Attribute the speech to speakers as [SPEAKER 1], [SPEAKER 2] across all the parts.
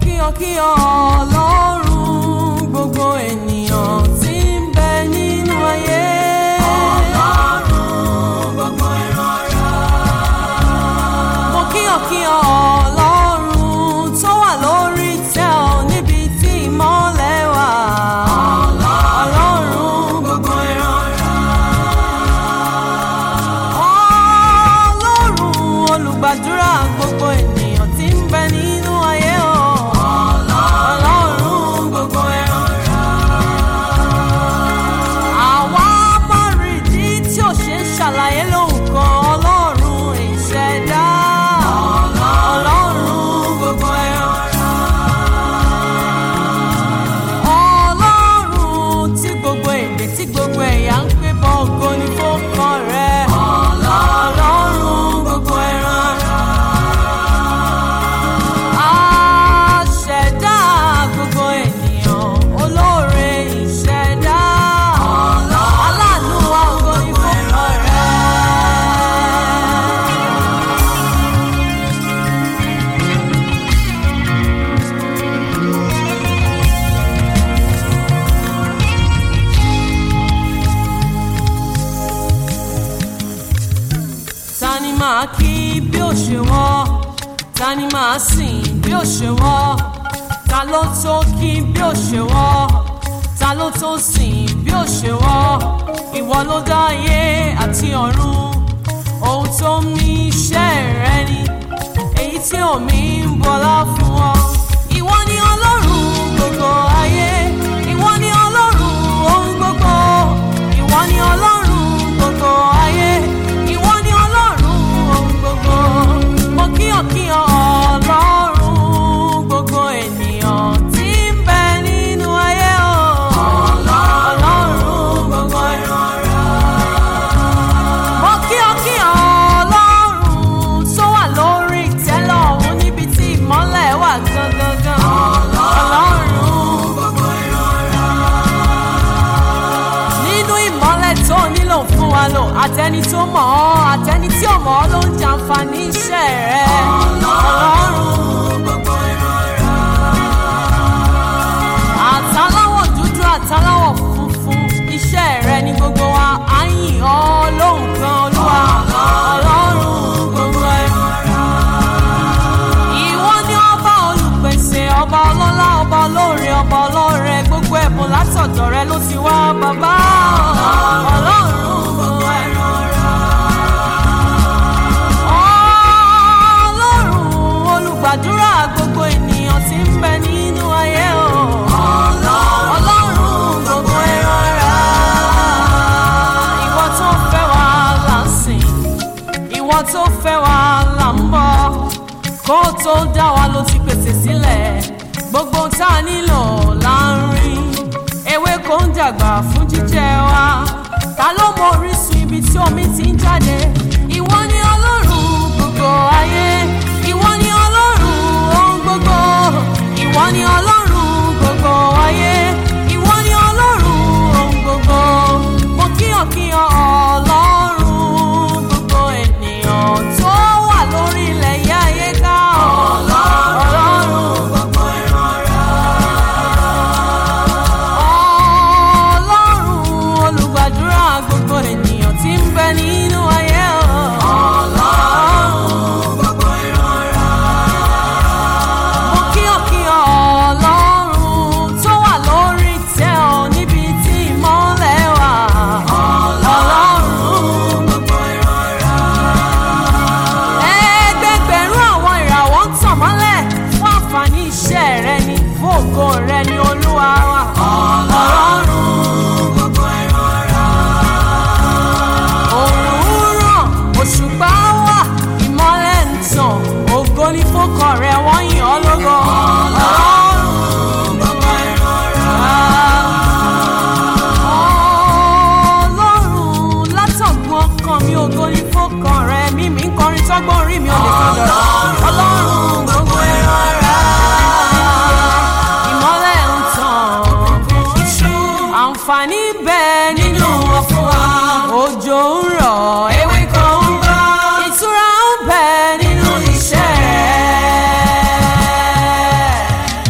[SPEAKER 1] kíyàn kíyàn ọlọ́run gbogbo ènìyàn tí ń bẹ nínú ayé.
[SPEAKER 2] Ọlọ́run gbogbo ìran ara.
[SPEAKER 1] mo kíyàn kíyàn ọlọ́run tó wà lórí tẹ́ ọ níbi tí ìmọ́lẹ̀ wà. ọlọ́run
[SPEAKER 2] Gbogbo ìran ara.
[SPEAKER 1] ọlọ́run olùgbàdúrà gbogbo ènìyàn tí ń bẹ nínú ayé o. ọlọ́run
[SPEAKER 2] Gbogbo ìran ara.
[SPEAKER 1] àwa bá rí ìdí tí ò ṣe ń ṣàlàyé lóhùn kan ọlọ́run ìṣẹ̀dá. ọlọ́run
[SPEAKER 2] Gbogbo ìran ara.
[SPEAKER 1] ọlọ́run tí gbogbo èdè tí gbogbo ẹ̀yà ń pè bọ́ ògo ní fọ́kàn rẹ̀. ọlọ́run
[SPEAKER 2] Gbogbo ìran ara.
[SPEAKER 1] aṣẹ̀dá gbogbo ènìyàn olóore ìṣẹ̀dá. aláàánú wa ògo ní fọ́kàn rẹ̀. ta ni máa kí bí ó ṣe wọ́ ta ni máa sìn bí ó ṣe wọ́ ta ló tó kí bí ó ṣe wọ́ ta ló tó sìn bí ó ṣe wọ́ ìwọ ló dá ayé àti ọ̀run ohun tó ń mí iṣẹ́ rẹ ni èyí tí omi ń bọlá fún ọ ìwọ ni ọlọ́run gbogbo ayé ìwọ ni ọlọ́run ohun gbogbo ìwọ ni ọlọ́run gbogbo ayé ìwọ ni ọlọ́run ohun gbogbo mo kíyàn kíyàn ọlọ́run gbogbo ènìyàn tí ń bẹ nínú ayé o ọlọ́run gbogbo
[SPEAKER 2] ìran ara.
[SPEAKER 1] mo kíyàn kíyàn ọlọ́run tó wà lórí ìtẹ́lẹ̀ ọ̀hún níbi tí ìmọ́lẹ̀ wà gangan ọlọ́run
[SPEAKER 2] Gbogbo ìran ara.
[SPEAKER 1] nínú ìmọ́lẹ̀ tó nílò fún wa lò àtẹni tó mọ̀ ọ́ àtẹni tí ò mọ̀ ọ́ ló ń jàǹfààní iṣẹ́ rẹ̀ ọlọ́run
[SPEAKER 2] Gbogbo ìran ara.
[SPEAKER 1] àtàláwọ̀ dúdú àtàláwọ̀ funfun iṣẹ́ rẹ̀ ní gbogbo wa à ń yìn ọ́ lóhùn kan olúwa ọlọ́run gbogbo ẹ̀rọ. ìwọ ni ọba olùpèsè ọba ọlọ́lá ọba olóore ọba ọlọ́rẹ gbogbo ẹ̀bùn látọ̀dọ̀ rẹ ló ti wá bàbá ọlọ́run gbogbo ẹ̀rọ. ọlọ́run olùgbàdúrà gbogbo ènìyàn tí ń bẹ nínú ayé o. ọlọ́run gbogbo ẹran ara. ìwọ tó fẹ́ wa là ń sìn ìwọ tó fẹ́ wa là ń bọ̀ kó o tó dá wa ló ti pèsè sílẹ̀ gbogbo tá a nílò là ń rí ewé kò ń dàgbà fún jíjẹ wa ta ló mọ orísun ibi tí omi ti ń jáde ìwọ ni ọlọ́run gbogbo ayé ìwọ ni ọlọ́run ohun gbogbo ìwọ ni ọlọ́run gbogbo ayé ìwọ ni ọlọ́run ohun gbogbo mo kíyàn kíyàn ọlọ́run gbogbo ènìyàn tó wà lórí ilẹ̀ yá ayé ká ọlọ́run
[SPEAKER 2] Gbogbo ìran ara.
[SPEAKER 1] ọlọ́run olùgbàdúrà gbogbo ènìyàn tí ń bẹ nínú ayé o. ọlọ́run
[SPEAKER 2] Gbogbo ìran ara.
[SPEAKER 1] mo kíyàn kíyàn ọlọ́run tó wà lórí tẹ́ ọ níbi tí ìmọ́lẹ̀ wà. ọlọ́run
[SPEAKER 2] Gbogbo ìran ara.
[SPEAKER 1] ẹgbẹgbẹ̀rún àwọn ìràwọ̀ ń tàn mọ́lẹ̀ fún àǹfààní iṣẹ́ rẹ ni fún ògo rẹ ni olúwa wa. ọlọ́run
[SPEAKER 2] Gbogbo ìran ara.
[SPEAKER 1] òòrùn ràn òṣùpá wà ìmọ́lẹ̀ ń tàn ògo ní fọ́kàn rẹ wọ́n yìn ọ́ lógo. ọlọ́run
[SPEAKER 2] Gbogbo ìran ara.
[SPEAKER 1] ọlọ́run látọ̀gbọ́n ọkàn mi ògo ní fọ́kàn rẹ mímí ń kọrin tọ́gbọ́n orí mi ò lè fi dọ̀rọ̀. ọlọ́run gbogbo ẹran ara ìmọ́lẹ̀ ń tàn àǹfààní bẹ́ẹ̀ nínú ọ̀fun wa òjò ń rọ̀ ewé kan ń bọ́ ìtura ń bẹ nínú iṣẹ́ rẹ̀.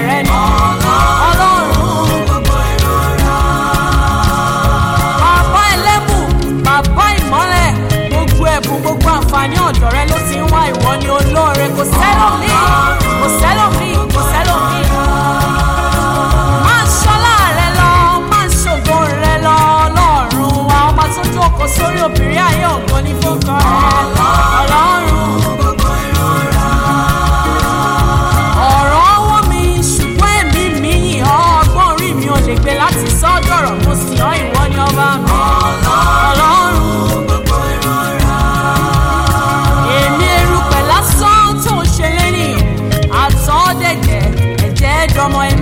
[SPEAKER 1] rẹ ni ọlọ́run
[SPEAKER 2] gbogbo ẹran ara.
[SPEAKER 1] bàbá ẹlẹ́bùn bàbá ìmọ́lẹ̀ gbogbo ẹ̀bùn gbogbo àǹfààní ọ̀dọ̀ rẹ ló ti ń wá ìwọ ni olóore kò sẹ́lòmíì kò sẹ́lòmíì kò sẹ́lòmíì. máa ṣọlá rẹ lọ máa ṣògo rẹ lọ ọlọ́run wa ọba tó jókòó sórí obìnrin ayé ògo ní fúnkọ rẹ ọlọ́run.
[SPEAKER 2] gbogbo ẹran ara.
[SPEAKER 1] ọ̀rọ̀ ọwọ́ mi ṣùgbọ́n èmi mi yìn ọ́ ọgbọ́n orí mi ò lè gbé láti sọ́dọ̀rọ̀ mo sì ọ́ ìwọ ni ọba mi ọlọ́run.
[SPEAKER 2] gbogbo ẹran ara.
[SPEAKER 1] èmi erùpẹ̀ lásán tó ń ṣe lẹ́nìyàn àtọ́dẹ̀gẹ̀ ẹ̀jẹ̀ dọmọ ẹni